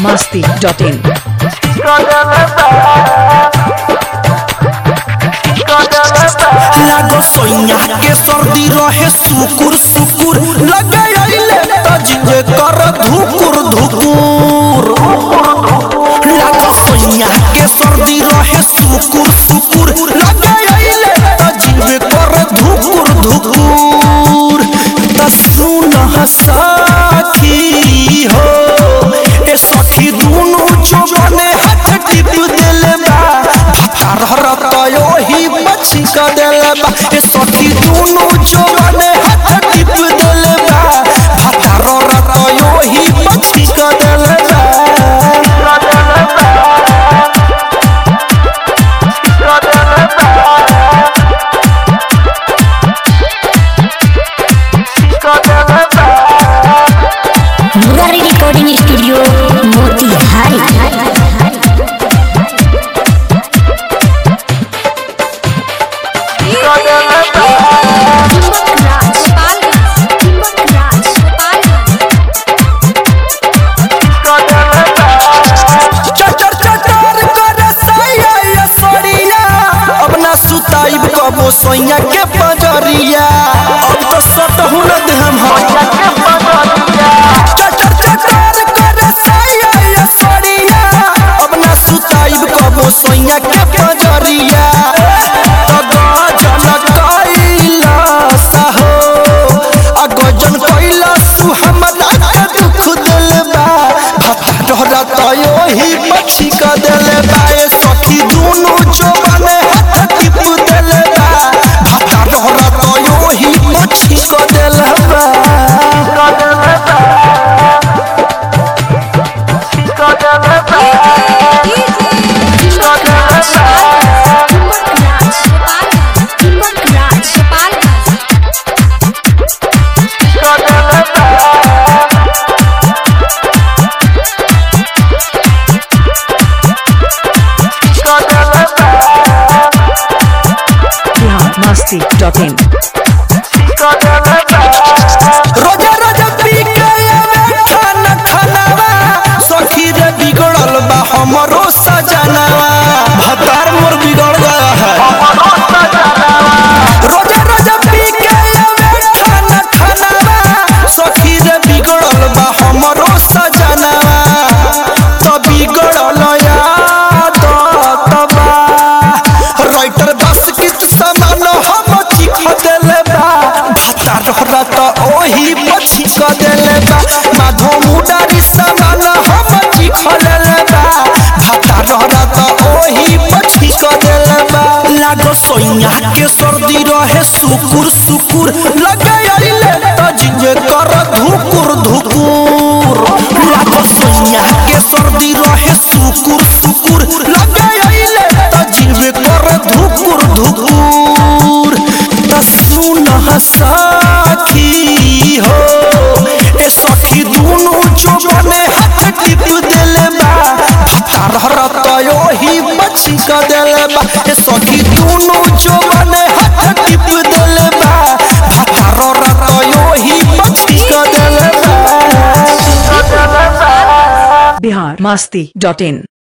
masti.in. लागो सोइया के सर्दी रहे सुकुर सुकुर लगे आइले तजिए कर धुकुर धुकुर लागो सोइया के सर्दी रहे सुकुर सुकुर लगे आइले तजिए कर धुकुर धुकुर त सुन सखी हो ए सखी दुनु जोबने हाथ टिप देले बा भातार हरत ओही मछी क देले बा ए सखी दुनु जोबने हाथ टिप देले बा भातार हरत ओही मछी क देले बा मुरारी रिकॉर्डिंग स्टूडियो मोतिहारी चटर चटर करे सैया या सड़िया अब ना सुताइब कबो सैया के पजरिया अब तो सटहु न देहम हम चटर चटर करे सैया या सड़िया अब ना सुताइब कबो सैया के पजरिया तो गजन कैलास हो आ गजन कैलास हमरा के दुख दिल बा भटरा तयो ही मछी का दिल बा ए सखी दुनु जवाने हाथ टिप दिल बा भटरा तयो ही मछी का दिल बा Bihar masti.in. रोजा रोजा पी के आवे खाना खानावा सखी रे बिगड़ल बा हमरो सजनावा भतार मोर बिगड़ गया है रोजा रोजा पी के आवे खाना खानावा सखी रे बिगड़ल बा हमरो सजनावा तो बिगड़ल याद तबा राइटर बस कित समान हम चिख देले बा भाता रहरा त ओही मछी क देले बा माधो मुडारी समान हम चिख लेले बा भाता रहरा त ओही मछी क देले बा लागो सोइया के सर्दी रहे सुकुर सुकुर लगे आइले त जिजे कर धुकुर धुकुर लागो सोइया के सर्दी रहे सुकुर सुकुर लगे आइले त जिजे कर धुकुर धुकुर त सुन सखी हो ए सखी दुनु जोबने हाथ टिप देले बा भातार हरत ओही मछी क देले बा ए सखी दुनु जोबने हाथ टिप देले बा भातार हरत ओही मछी क देले बा Bihar masti.in.